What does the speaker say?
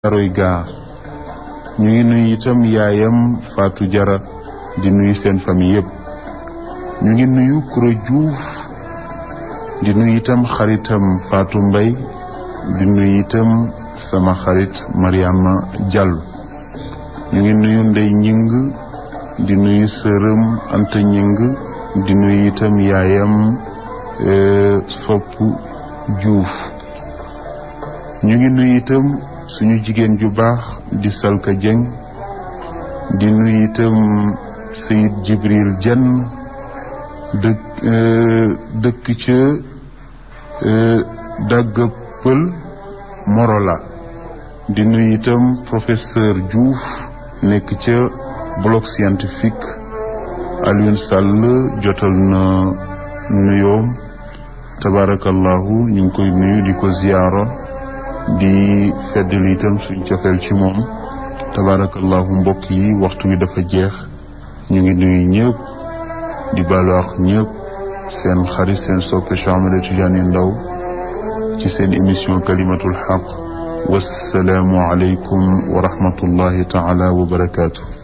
Aroy Gaar ñu ngi nuyu itam yaayam Fatou Jara di nuyu seen famille yëpp ñu ngi nuyu Kuro Diouf di nuyu itam xaritam Fatou Mbay di nuyu itam sama xarit Mariama Diallo ñu ngi nuyu Ndey Ñing di nuyu sërëm Anta Ñing di nuyu itam yaayam Sopp Diouf ñu ngi nuyu itam suñu jigéen ju baax di Salka Dieng di nuyu itam Sayid Jibril Jenn dëkk dëkk ca dagga pël Morola di nuyu itam professeur Diouf nekk ca bloc scientifique Alioune Sall jotal na nuyoom tabarakallahu ñu ngi koy nuyu di ko ziyaara di feddali itam suñ cofeel ci moom tabarakallahu mbokk yi waxtu wi dafa jeex ñu ngi nuyu ñëpp di baalu ak ñëpp seen xarit seen soppe Cheikh Ahmed Tidiane Ndao ci seen émission kalimatul xaq wassalaamu aleykum wa rahmatullahi taala wa barakaatu